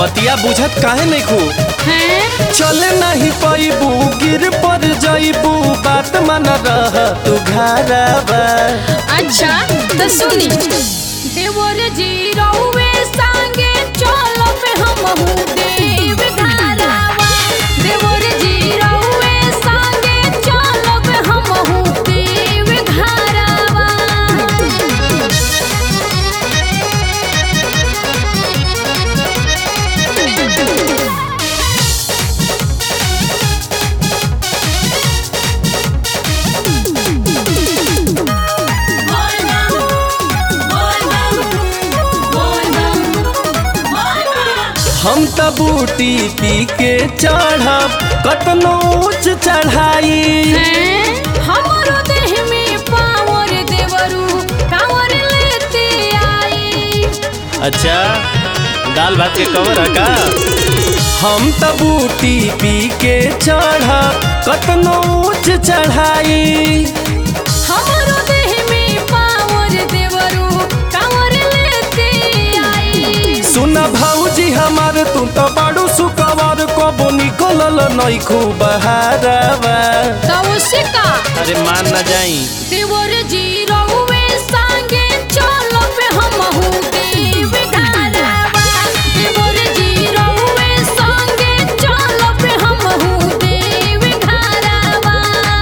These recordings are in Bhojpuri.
बतिया बुझत काहे नहीं खू हैं चले नहीं पैबू गिर पर जईबू बात मन रह तू घरवा अच्छा तो सुनी देवर जी रहुए संगे चलो पे हम देव घरावा देवर जी रहुए संगे चलो पे हम देव घरावा हम त बूटी पी के चढ़ब कतनो ऊंच चढ़ाई हैं? हमरो देह में पावर देवरू कांवर लेते आई अच्छा दाल भात के कवर है का हम त बूटी पी के चढ़ब कतनो ऊंच चढ़ाई हमरो देह में पावर देवरू कांवर लेते आई सुन भौजी हमार तू तो बड़ू सुकवर कबो निकलल नहीं खूब बहारवा तो उससे का अरे मान न जाई देवर जी रहुए संगे चलो पे हम देव घरावा देवर जी रहुए संगे चलो पे हम देव घरावा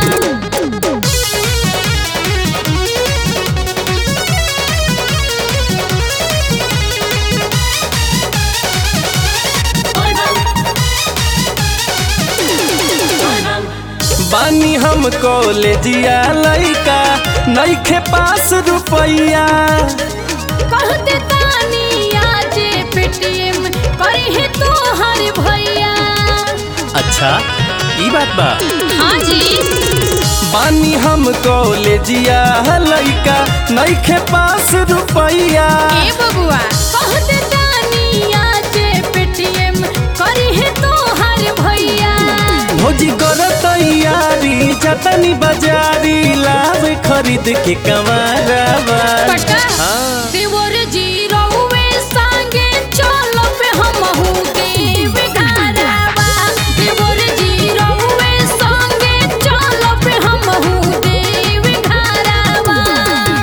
बानी हम कॉलेजिया लइका नइखे पास रुपैया कहते तानी आज पेटीएम करे है तो हर भैया अच्छा ई बात बा हाँ जी बानी हम कॉलेजिया लइका नइखे पास रुपैया ए बबुआ कहते तानी आज पेटीएम करे है तो हर भैया भोजी कर तैयारी जतनी बाजारी लाभ खरीद के कमारवा पक्का हाँ देवर जी रहुए संगे चलो पे हम देव घरावा देवर जी रहुए संगे चलो पे हम देव घरावा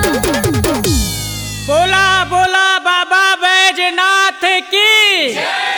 बोला बोला बाबा बैजनाथ की